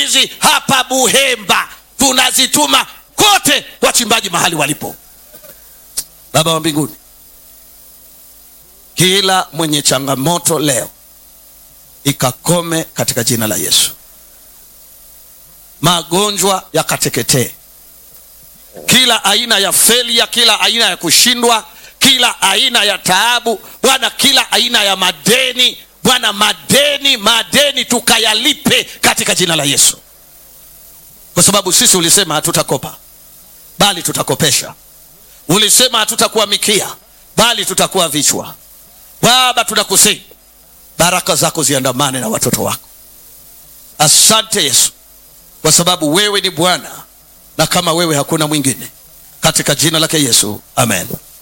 hizi hapa Buhemba tunazituma kote wachimbaji mahali walipo. Baba wa mbinguni, kila mwenye changamoto leo ikakome katika jina la Yesu. Magonjwa yakateketee, kila aina ya felia, kila aina ya kushindwa, kila aina ya taabu Bwana, kila aina ya madeni Bwana, madeni madeni tukayalipe katika jina la Yesu, kwa sababu sisi ulisema hatutakopa bali tutakopesha. Ulisema hatutakuwa mikia bali tutakuwa vichwa. Baba, tunakusihi baraka zako ziandamane na watoto wako. Asante Yesu, kwa sababu wewe ni Bwana na kama wewe hakuna mwingine, katika jina lake Yesu, amen.